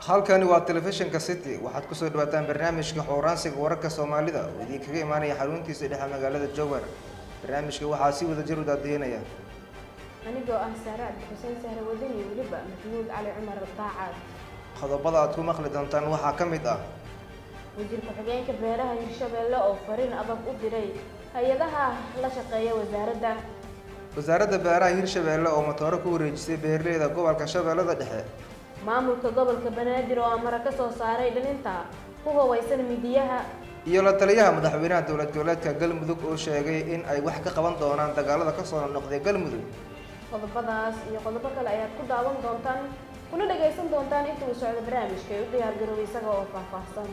halkani waa telefishinka city waxaad kusoo dhawaataan barnaamijka xooraansiga wararka soomaalida oo idinkaga imaanaya xaruntiisa dhexe magaalada jowhar barnaamijka waxaa si wada jir u daadiinaya anigoo ah saare cabdixuseen sahre wadani weliba maxamuud cali cumar daacad qodobada aad ku maqli doontaan waxaa ka mid ah wasiir ku-xigeenka beeraha hirshabeelle oo fariin adag u diray hay-adaha la shaqeeya wasaaradda wasaaradda beeraha hirshabeelle oo matooro ku wareejisay beeraleyda gobolka shabeellada dhexe maamulka gobolka banaadir oo amara ka soo saaray dhalinta ku hubeysan midiyaha iyo la taliyaha madaxweynaha dowlad goboleedka galmudug oo sheegay in ay wax ka qaban doonaan dagaalada ka soo noqday galmudug qodobadaas iyo qodobo kale ayaad ku daawan doontaan kuna dhagaysan doontaan inta uu socdo barnaamijka ee u diyaargaroway isaga oo faahfaahsan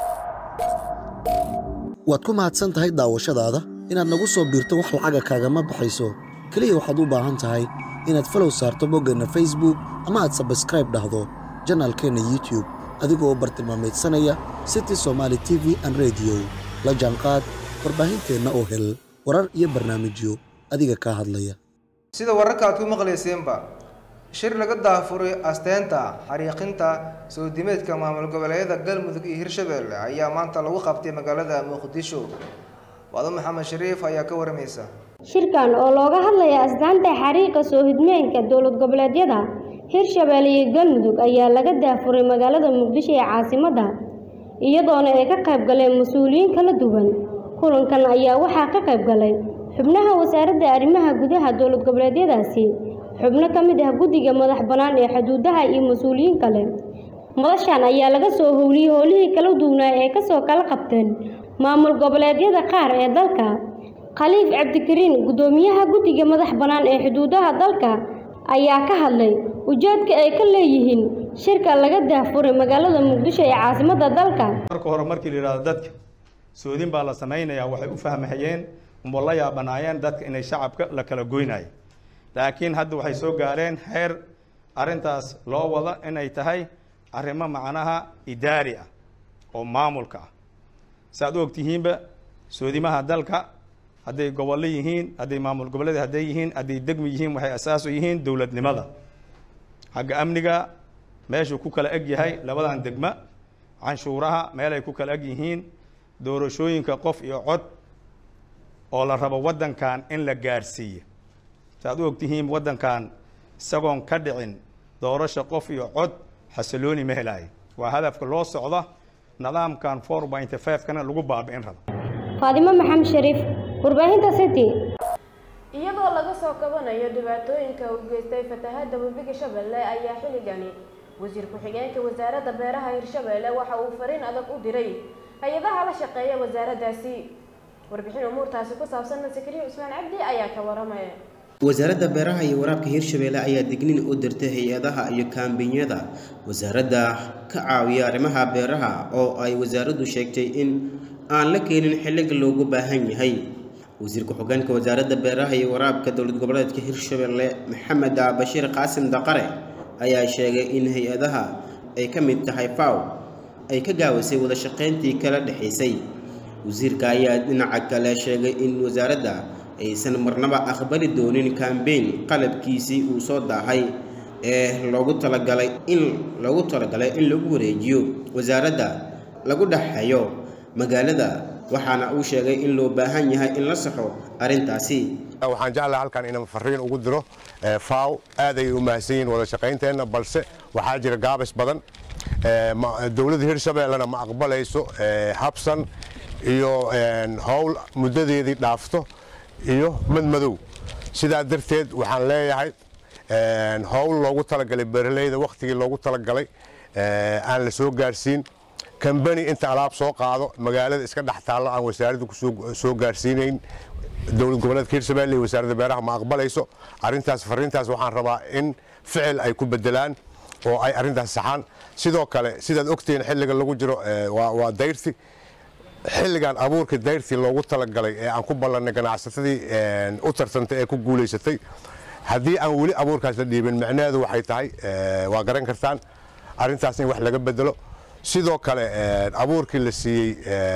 waad ku mahadsan tahay daawashadaada inaad nagu soo biirto wax lacaga kaagama baxayso keliya waxaad u baahan tahay inaad falow saarto boggeenna facebook ama aad sabskraib dhahdo janaalkeenna youtube adigoo u bartilmaamaydsanaya city somaali t v an rediyo la jaanqaad warbaahinteenna oo hel warar iyo barnaamijyo adiga kaa hadlaya sida wararka aad ku maqlayseenba shir laga daafuray asteenta xariiqinta soo dimeedka maamul goboleedyada galmudug iyo hirshabeelle ayaa maanta lagu qabtay magaalada muqdisho wado maxamed shariif ayaa ka waramaysa shirkan oo looga hadlaya asdaanta xariiqa soo hidmeenka dowlad goboleedyada hirshabeelle iyo galmudug ayaa laga daafuray magaalada muqdisho ee caasimadda iyadoona ay ka qayb galeen mas-uuliyiin kala duwan kulankan ayaa waxaa ka qayb galay xubnaha wasaaradda arrimaha gudaha dowlad goboleedyadaasi xubno ka mid ah guddiga madax bannaan ee xuduudaha iyo mas-uuliyiin kale madashan ayaa laga soo howliyey howlihii kala duwanaa ee kasoo kala qabteen maamul goboleedyada qaar ee dalka khaliif cabdikariin guddoomiyaha guddiga madax bannaan ee xuduudaha dalka ayaa ka hadlay ujeedka ay ka leeyihiin shirka laga daafuray magaalada muqdisho ee caasimadda dalka marka hore markii la yidhahdo dadka soodin baa la samaynayaa waxay u fahmahayeen uma la yaabanaayeen dadka inay shacabka la kala goynayo laakiin hadda waxay soo gaareen heer arrintaas loo wada inay tahay arrimo macnaha idaari ah oo maamulka ah saaad u ogtihiinba soodimaha dalka hadday gobollo yihiin hadday maamul goboleed hadday yihiin hadday degmi yihiin waxay asaas u yihiin dowladnimada xagga amniga meeshuu ku kala eg yahay labadan degma canshuuraha meelay ku kala eg yihiin doorashooyinka qof iyo cod oo la rabo waddankan in la gaarsiiyo saaad u ogtihiin waddankan isagoon ka dhicin doorasho qof iyo cod xasilooni ma helaayo waa hadafka loo socda nidaamkan four pointy five-kana lagu baabi'in rabo faadimo maxamed shariif warbaahinta city iyadoo laga soo kabanayo dhibaatooyinka uu geystay fatahaadda webiga shabeelle ayaa xilligani wasiir ku-xigeenka wasaaradda beeraha hirshabeelle waxa uu fariin adag u diray hay-adaha la shaqeeya wasaaraddaasi warbixin umuurtaasi ku saabsan sakariya cusmaan cabdi ayaa ka waramaya wasaaradda beeraha iyo waraabka hirshabeelle ayaa dignin u dirtay hay-adaha iyo kaambinyada wasaaradda ka caawiya arrimaha beeraha oo ay wasaaraddu sheegtay in aan la keenin xilliga loogu baahan yahay wasiir ku-xigeenka wasaaradda beeraha iyo waraabka dowlad goboleedka hirshabeelle maxamed bashiir qaasim daqare ayaa sheegay in hay-adaha ay ka mid tahay faw ay ka gaawisay wada shaqayntii kala dhexaysay wasiirka ayaa dhinaca kale sheegay in wasaaradda aysan marnaba aqbali doonin kambeyn qalabkiisii uu soo daahay ee loogu talagalay in loogu talagalay in lagu wareejiyo wasaaradda lagu dhexeeyo magaalada waxaana uu sheegay in loo baahan yahay in la saxo arrintaasi waxaan jeclaha halkan inaan fariin ugu diro faw aad ayay u mahadsan yihiin wada shaqaynteenna balse waxaa jira gaabis badan dowladda hirshabeellena ma aqbalayso habsan iyo howl muddadeedii dhaafto iyo madmadow sidaa darteed waxaan leeyahay howl loogu talagalay beeraleyda wakhtigii loogu talagalay aan la soo gaarsiin kambani inta alaab soo qaado magaalada iska dhex taallo aan wasaaradda kusoo gaarsiinayn dowlad goboleedka hirshabelle iyo wasaaradda beeraha ma aqbalayso arrintaas fariintaas waxaan rabaa in ficil ay ku bedelaan oo ay arrintaas saxaan sidoo kale sidaad ogtihiin xilliga lagu jiro waa dayrti xilligan abuurka dayrtii loogu talagalay ee aan ku ballannay ganacsatadii u tartantay ee ku guulaysatay haddii aan weli abuurkaas la dhiibin micnaheedu waxay tahay waa garan kartaan arrintaas in wax laga bedelo sidoo kale abuurkii la siiyey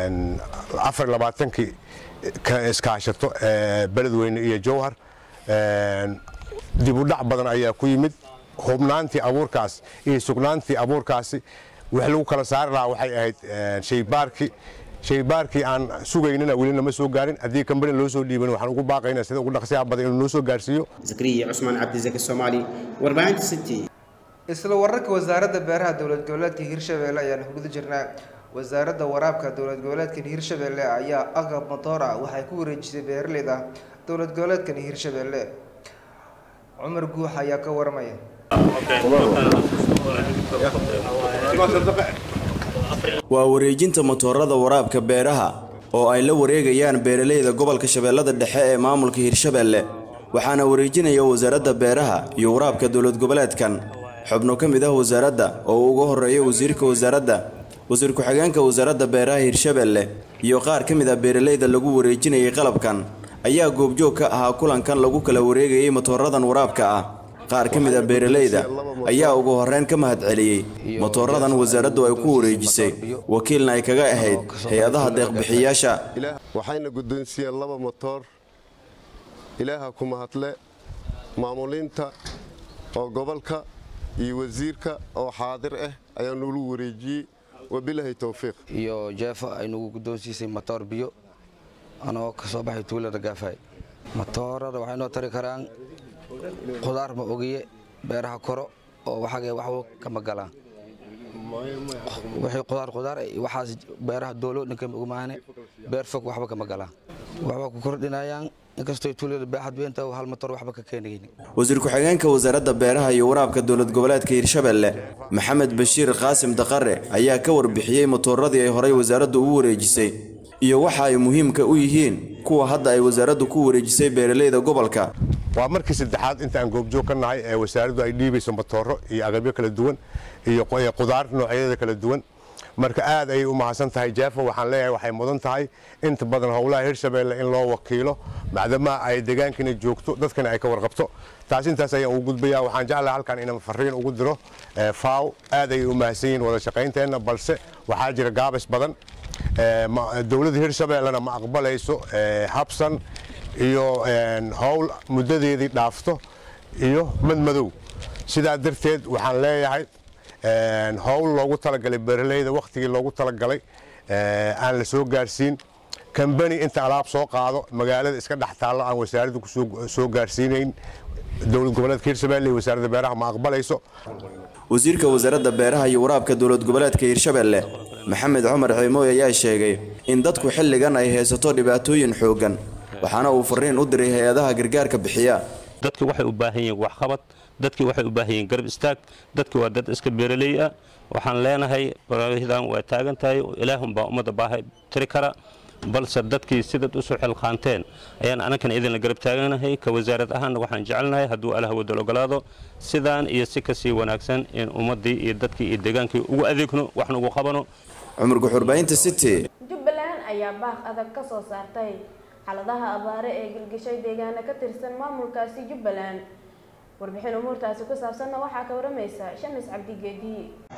afar labaatankii iskaashato beledweyne iyo jowhar dib u dhac badan ayaa ku yimid hubnaantii abuurkaas iyo sugnaantii abuurkaasi wix lagu kala saari lahaa waxay ahayd shaybaarkii shaybaarkii aan sugaynina weli nama soo gaarin haddii kambani loo soo dhiiban waxaan ugu baaqaynaa sida ugu dhaqsiyaha badan inuu noo soo gaarsiiyo zakariya cusmaan cabdisaki soomaali warbaahinta city isla wararka wasaaradda beeraha dowlad goboleedka hirshabelle ayaan guda jirnaa wasaaradda waraabka dowlad goboleedkan hirshabelle ayaa agab matoor ah waxay ku wareejisay beeraleyda dowlad goboleedkan hirshabelle cumar guux ayaa ka waramaya waa wareejinta matoorada waraabka beeraha oo ay la wareegayaan beeralayda gobolka shabeellada dhexe ee maamulka hirshabelle waxaana wareejinaya wasaaradda beeraha iyo waraabka dowlad goboleedkan xubno ka mid ah wasaaradda oo uu uga horreeya wasiirka wasaaradda wasiir ku-xigeenka wasaaradda beeraha hirshabelle iyo qaar ka mid ah beeralayda lagu wareejinayay qalabkan ayaa goobjoog ka ahaa kulankan lagu kala wareegayay matooradan waraabka ah qaar ka mid ah beeralayda ayaa ugu horreyn ka mahadceliyey matooradan wasaaraddu ay ku wareejisay wakiilna ay kaga ahayd hay-adaha deeqbixiyaasha waxayna guddoonsiiyeen laba motoor ilaaha ku mahadle maamuliinta oo gobolka iyo wasiirka oo xaadir ah ayaa nuulu wareejiyey wabilaahi towfiiq iyo jeefo ay nagu guddoonsiisay matoor biyo anoo ka soo baxay tuulada gaafay matoorada waxay noo tari karaan qudaar ma ogiye beeraha koro oo waxagee waxba kama galaan wixii qudaar qudaar waxaas beeraha doolo ninkama ogmaane beer fog waxba kama galaan waxba ku kordhinayaan inkastoo tuulada baaxad weynta hal matoor waxba ka keenaynin wasiir ku-xigeenka wasaaradda beeraha iyo waraabka dowlad goboleedka hirshabelle maxamed bashiir qaasim daqare ayaa ka warbixiyey matooradii ay horay wasaaraddu ugu wareejisay iyo waxa ay muhiimka u yihiin kuwa hadda ay wasaaraddu ku wareejisay beeralayda gobolka waa markii saddexaad inta aan goobjoog ka nahay ee wasaaraddu ay dhiibayso matooro iyo agabyo kala duwan iyo qudaar noocyadeeda kala duwan marka aad ayay u mahadsan tahay jeefo waxaan leeyahay waxay mudan tahay inta badan howlaha hirshabelle in loo wakiilo macdamaa ay deegaankina joogto dadkana ay ka warqabto taas intaas ayaan ugu gudbaya waxaan jeclahay halkan inaan fariin ugu diro faaw aad ayay u mahadsan yihiin wada shaqaynteenna balse waxaa jira gaabis badan dowladda hirshabellena ma aqbalayso habsan iyo howl muddadeedii dhaafto iyo madmadow sidaa darteed waxaan leeyahay howl loogu talagalay beeralayda wakhtigii loogu talagalay aan la soo gaarsiin kambani inta alaab soo qaado magaalada iska dhex taallo aan wasaaradda kusoo gaarsiinayn dowlad goboleedka hirshabelle iyo wasaaradda beeraha ma aqbalayso wasiirka wasaaradda beeraha iyo waraabka dowlad goboleedka hirshabelle maxamed cumar ciimooy ayaa sheegay in dadku xilligan ay haysato dhibaatooyin xooggan waxaana uu fariin u diray hay-adaha gargaarka bixiya dadki waxay u baahan yihiin waxqabad dadkii waxay u baahan yihiin garab istaag dadki waa dad iska beeraley ah waxaan leenahay baraahidan waa taagan tahay ilaahunbaa ummadda baaha tiri kara balse dadkii sidaad usoo xilqaanteen ayaan anankana idinla garab taaganahay ka wasaarad ahaanna waxaan jecelnahay hadduu allah wadal ogolaado sidaan iyo si kasii wanaagsan in ummaddii iyo dadkii iyo deegaankii ugu adeegno waxna ugu qabano cumar guxurbaynta city jubbaland ayaa baaq adag ka soo saartay xaaladaha abaare ee gilgishay deegaana ka tirsan maamulkaasi jubbaland warbixin umuurtaasi ku saabsanna waxaa ka waramaysa shamis cabdigeedi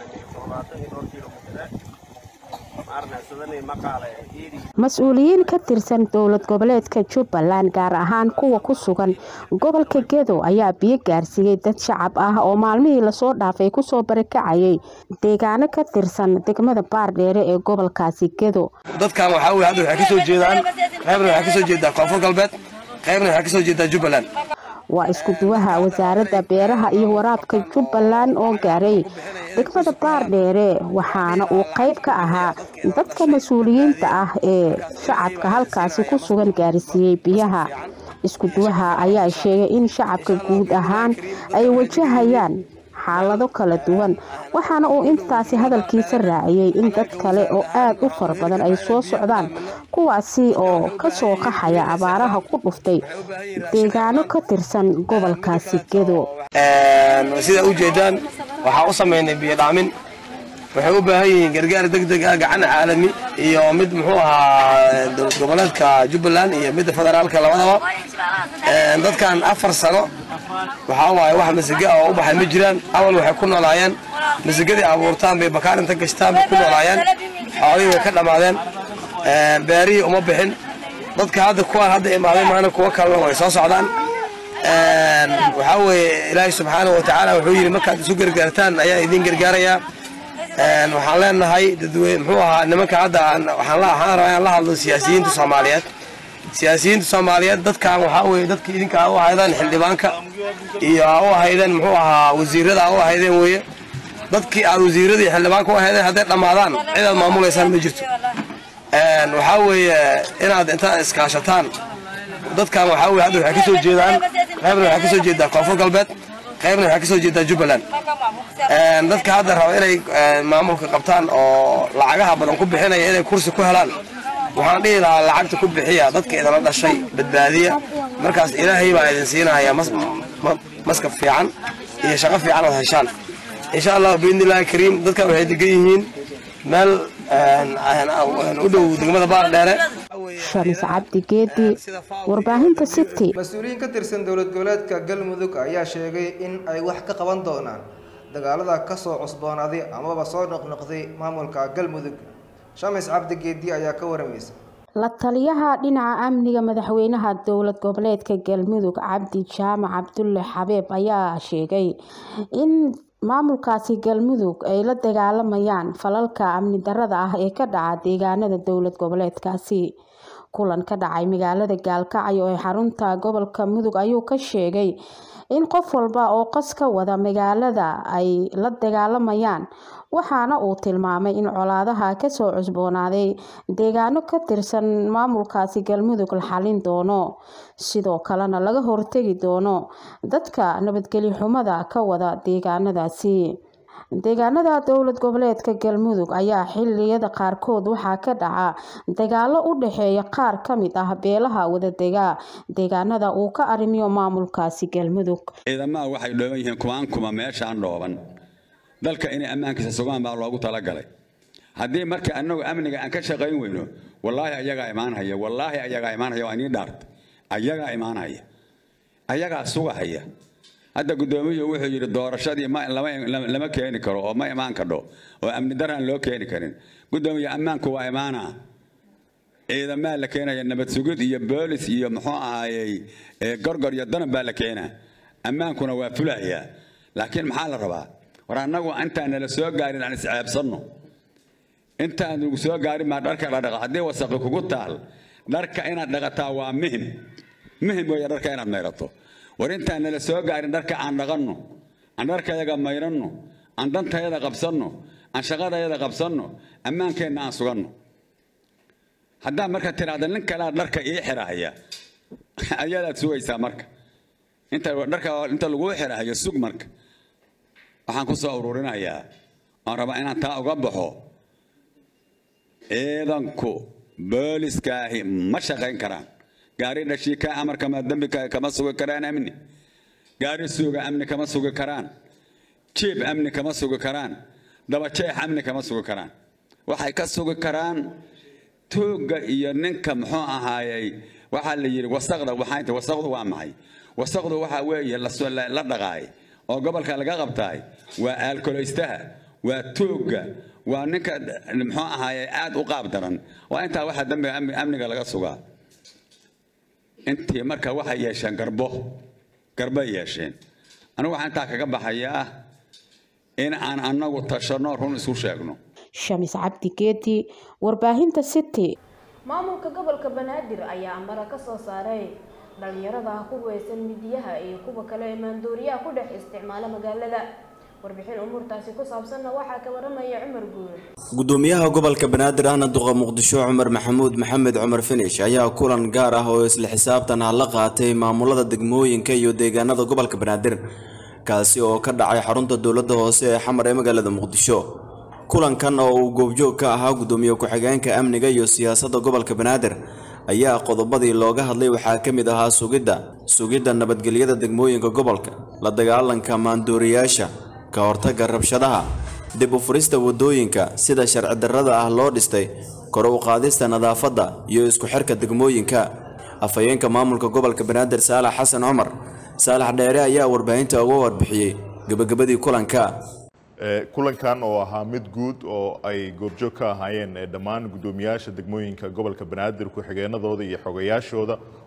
mas-uuliyiin ka tirsan dowlad goboleedka jubbaland gaar ahaan kuwa ku sugan gobolka gedo ayaa biyo gaarsiiyey dad shacab ah oo maalmihii lasoo dhaafay kusoo barakacayay deegaano ka tirsan degmada baardheere ee gobolkaasi gedo dadkan waxaa weye hadda waxay ka soo jeedaan qaybna waxay ka soo jeedaa koonfur galbeed qaybna waxay ka soo jeedaa jubbaland waa isku duwaha wasaaradda beeraha iyo waraabka jubbaland oo gaaray degmada baardheere waxaana uu qayb ka ahaa dadka mas-uuliyiinta ah ee shacabka halkaasi ku sugan gaarsiiyey biyaha isku duwaha ayaa sheegay in shacabka guud ahaan ay wajahayaan xaalado kala duwan waxaana uu intaasi hadalkiisa raaciyey in dad kale oo aad u fara badan ay soo socdaan kuwaasi oo ka soo qaxaya abaaraha ku dhuftay deegaano ka tirsan gobolkaasi gedo sidaa u jeedaan waxaa u samaynay biyodhaamin waxay u baahan yihiin gargaar deg deg ah gacan caalami iyo mid muxuu ahaa dowlad goboleedka jubbaland iyo midda federaalka labadaba dadkan afar sano waxaa waaye wax masige ah oo u baxay ma jiraan awal waxay ku noolaayeen masigadii abuurtaan bay bakaarinta gashtaan bay ku noolaayeen xoolihii way ka dhammaadeen beerihii uma bixin dadka hadda kuwaan hadda imaaday maana kuwo kalena way soo socdaan waxaa weeye ilaahay subxaanahu wa tacaala wuxuu yidhi markaad isu gargaartaan ayaa idin gargaarayaa waxaan leenahay dadweyne muxuu ahaa nimanka hadda waxaan waxaan rabaa inaan la hadlo siyaasiyiinta soomaaliyeed siyaasiyiinta soomaaliyeed dadkan waxaa weeye dadka idinka aa u ahaydaan xildhibaanka iyo aa u ahaydeen muxuu ahaa wasiirada aa u ahaydeen weeye dadkii aad wasiirada iyo xildhibaanka u ahaydeen hadday dhammaadaan cid aad maamulaysaan ma jirto waxaa weeye inaad intaad iskaashataan dadkan waxaa weye hadda waxay ka soo jeedaan qaybna waxay ka soo jeedaa koonfur galbeed qaybna waxay ka soo jeedaa jubbaland dadka hadda raba inay maamulka qabtaan oo lacagaha badan ku bixinaya inay kursi ku helaan waxaan dhihi lahaa lacagta ku bixiya dadka idinla dhashay badbaadiya markaas ilaahay baa idin siinaya maskab fiican iyo shaqo fiican ood heshaan insha allah biidnillahi kariim dadkan waxay degan yihiin meel u dhow degmada baardheere shamis cabdi geedi warbaahinta city mas-uuliyiin ka tirsan dowlad goboleedka galmudug ayaa sheegay in ay wax ka qaban doonaan dagaalada kasoo cusboonaaday amaba soo noqnoqday maamulka galmudug shamis cabdi geedi ayaa ka waramaysa la taliyaha dhinaca amniga madaxweynaha dowlad goboleedka galmudug cabdi jaamac cabdulle xabeeb ayaa sheegay in maamulkaasi galmudug ay la dagaalamayaan falalka amni darada ah ee ka dhaca deegaanada dowlad goboleedkaasi kulan ka dhacay magaalada gaalkacyo ee xarunta gobolka mudug ayuu ka sheegay in qof walba oo qas ka wada magaalada ay la dagaalamayaan waxaana uu tilmaamay in colaadaha kasoo cusboonaaday deegaano ka tirsan maamulkaasi galmudug la xalin doono sidoo kalena laga hortegi doono dadka nabadgelyo xumada ka wada deegaanadaasi deegaanada dowlad goboleedka galmudug ayaa xiliyada qaarkood waxaa ka dhaca dagaalo u dhexeeya qaar ka mid ah beelaha wadadega deegaanada uu ka arrimiyo maamulkaasi galmudug ciidamaha waxay dhooban yihiin kumaan kuma meeshaan dhooban dalka inay ammaankiisa sugaan baa loogu talagalay haddii marka annagu amniga aan ka shaqayn weyno wallaahi ayagaa imaanhaya wallaahi ayagaa imaanhaya waa inii dhaarta ayagaa imaanhaya ayagaa sugahaya hadda guddoomiyu wuxuu yidhi doorashadii lama keeni karo oo ma imaan kadho oo amni daraan loo keeni karin guddoomiya ammaanku waa imaanaa ciidamaa la keenaya nabad sugid iyo boolis iyo muxuu ahaayey gorgor iyo danab baa la keenaa ammaankuna waa fulayaa laakiin maxaa la rabaa war annagu intaan nala soo gaarin aan isceebsanno intaan nagu soo gaarin baa dharka la dhaqa haddii wasaqi kugu taal dharka inaad dhaqataa waa muhim muhim weeye dharka inaad mayrato war intaan nala soo gaarin dharka aan dhaqanno aan dharkayaga mayranno aan dantayada qabsanno aan shaqadayada qabsanno ammaankeenna aan suganno haddaa marka tidhaahda nin kalea dharka ii xirahaya ayadaad sugaysaa marka inta dharka inta laguu xirahayo sug marka waxaan ku soo ururinayaa oon rabaa inaan taa uga baxo ciidanku booliskaahi ma shaqayn karaan gaari dhashiika amarkama dembi kama sugi karaan amni gaari suuga amni kama sugi karaan jiib amni kama sugi karaan dabajeex amni kama sugi karaan waxay ka sugi karaan tuugga iyo ninka muxuu ahaayey waxaa la yidhi wasaqda waxaa inta wasaqdu waa maxay wasaqdu waxaa weeye la dhaqaay oo gobolka laga qabtaay waa aalkoleystaha waa tuugga waa ninka muxuu ahaayey aad u qaab daran waa intaa waxaa dambiga amniga laga sugaa intii marka waxay yeesheen garbo garbay yeesheen anigu waxaan intaa kaga baxayaa in aan annagu tashanno run isu sheegno shamis cabdi geedi warbaahinta city maamulka gobolka banaadir ayaa amara ka soo saaray dhalinyarada ku weysan midiyaha iyo kuwa kale ee maandooriyaha ku dhex isticmaala magaalada warbixin umuurtaasi ku saabsanna waxaa ka waramaya cumar guul gudoomiyaha gobolka banaadir ahna duqa muqdisho cumar maxamuud maxamed cumar finish ayaa kulan gaar ah oo isla xisaabtan ah la qaatay maamulada degmooyinka iyo deegaanada gobolka banaadir kaasi oo ka dhacay xarunta dowladda hoose ee xamar ee magaalada muqdisho kulankan oo uu goobjoog ka ahaa gudoomiye ku-xigeenka amniga iyo siyaasadda gobolka banaadir ayaa qodobadii looga hadlay waxaa ka mid ahaa sugidda sugidda nabadgelyada degmooyinka gobolka la dagaalanka maandooriyaasha ka hortagga rabshadaha dib u furista waddooyinka sida sharci darrada ah loo dhistay kor u qaadista nadaafadda iyo isku xirka degmooyinka afhayeenka maamulka gobolka banaadir saalax xasan cumar saalax dheere ayaa warbaahinta uga warbixiyey gebagabadii kulanka kulankan oo ahaa mid guud oo ay goobjoog ka ahaayeen dhammaan guddoomiyaasha degmooyinka gobolka banaadir ku-xigeenadooda iyo xogayaashooda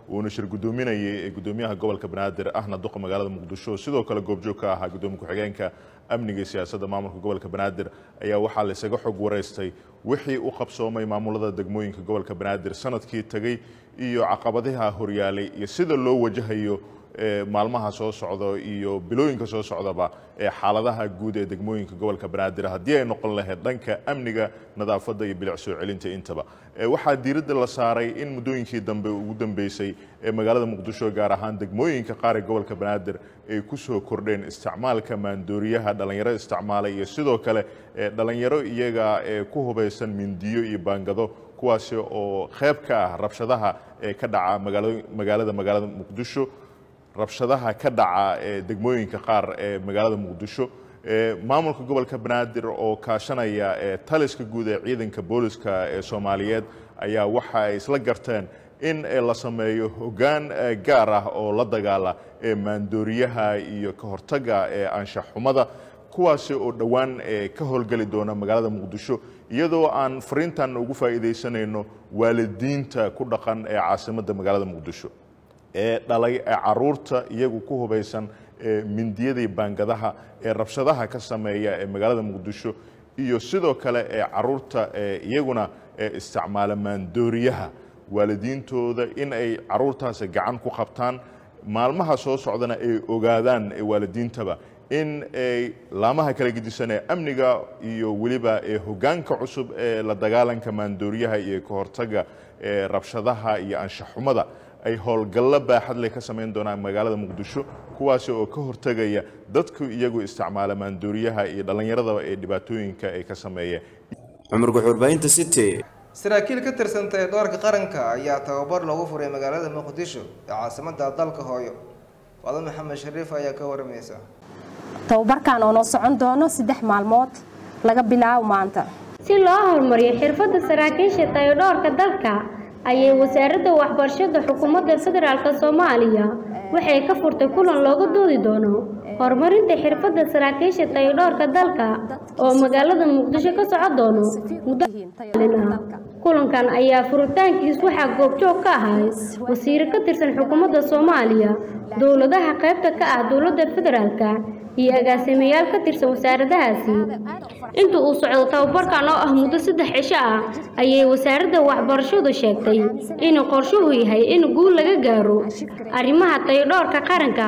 uuna shir gudoominayay ee gudoomiyaha gobolka banaadir ahna duqa magaalada muqdisho sidoo kale goobjoog ka ahaa gudoomiye ku-xigeenka amniga iyo siyaasadda maamulka gobolka banaadir ayaa waxaa laysaga xog wareystay wixii u qabsoomay maamulada degmooyinka gobolka banaadir sanadkii tegey iyo caqabadaha horyaalay iyo sida loo wajahayo ee maalmaha soo socda iyo bilooyinka soo socdaba ee xaaladaha guud ee degmooyinka gobolka banaadir haddii ay noqon lahayd dhanka amniga nadaafadda iyo bilic soo celinta intaba Ee, waxaa diiradda la saaray in muddooyinkii dambe ugu dambeysay ee magaalada muqdisho gaar ahaan degmooyinka qaar ee gobolka banaadir ay ku soo kordheen isticmaalka maandooriyaha dhalinyaro isticmaalay iyo sidoo kale ee dhalinyaro iyaga ee ku hubaysan mindiyo iyo baangado kuwaasi oo qayb ka ah rabshadaha ee ka dhaca magaalo- magaalada magaalada muqdisho rabshadaha ka dhaca ee degmooyinka qaar ee magaalada muqdisho ee maamulka gobolka banaadir oo kaashanaya ee taliska guud ee ciidanka booliska ee soomaaliyeed ayaa waxa ay isla garteen in eh, la sameeyo hoggaan eh, gaar ah oo la dagaala ee maandooriyaha iyo ka hortagga ee anshax xumada kuwaasi oo dhowaan eh, ka howlgeli doona magaalada muqdisho iyadoo aan fariintan ugu faa'iidaysanayno waalidiinta ku dhaqan ee caasimadda magaalada muqdisho ee dhalay ee caruurta iyagu ku hubaysan ee mindiyadii baangadaha ee rabshadaha ka sameeya ee magaalada muqdisho iyo sidoo kale ee caruurta ee iyaguna ee isticmaala maandooriyaha waalidiintooda in ay caruurtaasi gacan ku qabtaan maalmaha soo socdana ay ogaadaan ee waalidiintaba in ay laamaha kala gedisan ee amniga iyo weliba ee hoggaanka cusub ee la dagaalanka maandooriyaha iyo ka hortagga ee rabshadaha iyo anshaxumada ay howlgallo baaxad leh ka samayn doonaan magaalada muqdisho kuwaasi oo ka hortegaya dadku iyagu isticmaala maandooriyaha iyo dhallinyaradaba ee dhibaatooyinka ay ka sameeyeen cumar guxuurbahinta city saraakiil ka tirsanta ee doorka qaranka ayaa tababar loogu furay magaalada muqdisho ee caasimadda dalka hooyo wado maxamed shariif ayaa ka waramaysa tababarkan oo noo socon doono saddex maalmood laga bilaabo maanta si loo horumariyo xirfadda saraakiisha tayodhoorka dalka ayay wasaaradda waxbarashada xukuumadda federaalk soomaaliya waxay ka furtay kulan looga doodi doono horumarinta xirfadda saraakiisha tayodhoorka dalka oo magaalada muqdisho ka socon doono muddo ah kulankan ayaa furitaankiis waxaa goobjoog ka ahay wasiiro ka tirsan xukuumadda soomaaliya dowladaha qaybta ka ah dowladda federaalka iyo agaasimayaal ka tirsan wasaaradahaasi inta uu socdo tababarkan oo ah muddo saddex cisho ah ayay wasaaradda waxbarashadu sheegtay in qorshuhu yahay in guul laga gaaro arrimaha tayodhoorka qaranka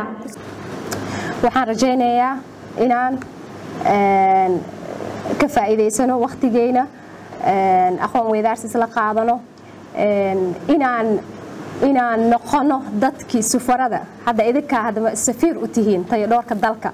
waxaan rajaynayaa inaan ka faa'iidaysano wakhtigeena aqoon weydaarsis la qaadano inaan inaan noqono dadkii sufarada hadda idinkaa haddaba safiir u tihiin tayodhoorka dalka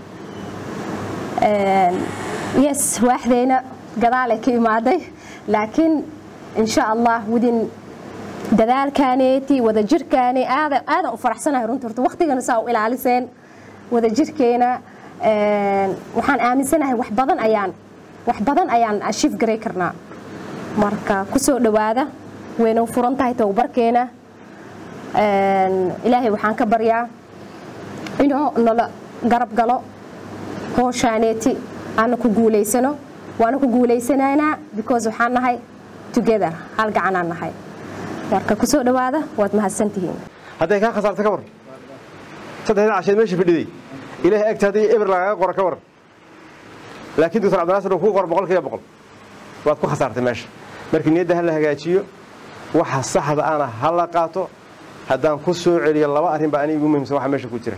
yes waaxdeyna gadaalay ka imaaday laakiin insha allah widin dadaalkaaneeti wadajirkaani aadan aadan u faraxsanahay runtii horta waqtigana saa u ilaaliseen wadajirkeena waxaan aaminsanahay wax badan ayaan wax badan ayaan ashiif garay karnaa marka kusoo dhowaada wayna u furan tahay tababarkeena ilaahay waxaan ka baryaa inuu nala garab galo hooshaaneeti aana ku guulaysano waana ku guulaysanaynaa because waxaan nahay together hal gacanaan nahay marka kusoo dhowaada waad mahadsantihiin hadday kaa khasaarta ka war saddexda casheed meesha fadhiday ilaahay agta haddii eber lagaaga qora ka war laakiin doctor cabdinaasir uu kuu qoro boqol kiiba boqol waad ku khasaartay meesha markii niyadda ha la hagaajiyo waxa saxda ana ha la qaato haddaan ku soo celiyo laba arrin baa aniga igu muhiimsan waxa meesha ku jira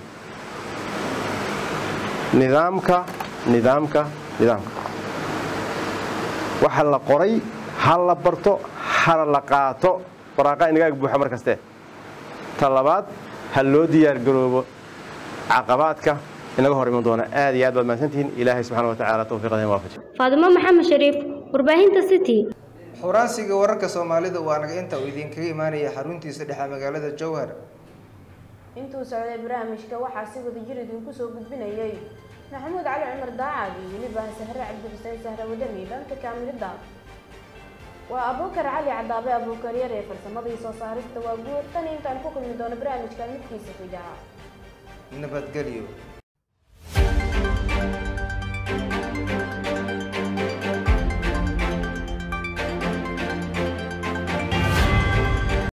nidaamka nidaamka nidaamka waxa la qoray ha la barto hana la qaato waraaqa inagaag buuxa mar kaste ta labaad ha loo diyaargaroobo caqabaadka inaga hor iman doona aad iyo aad baad mahadsantihiin ilaahay subxaana watacaala tawfiiqada waafaji faadimo maxamed shariif warbaahinta city xuraansiga wararka soomaalida waa naga inta uu idinkaga imaanaya xaruntiisa dhexe magaalada jowhar intuu socday barnaamijka waxaa si wada jir idinku soo gudbinayay maxamuud cali cumar daacad iyo weliba sahre cabdixuseen sahre wadani dhanka kaamilida waa abuukar cali cadaabe abuukar yar ee farsamadii soo saarista waa guud tan intaan ku kulmi doono barnaamijka midkiisa xigaa nabadgelyo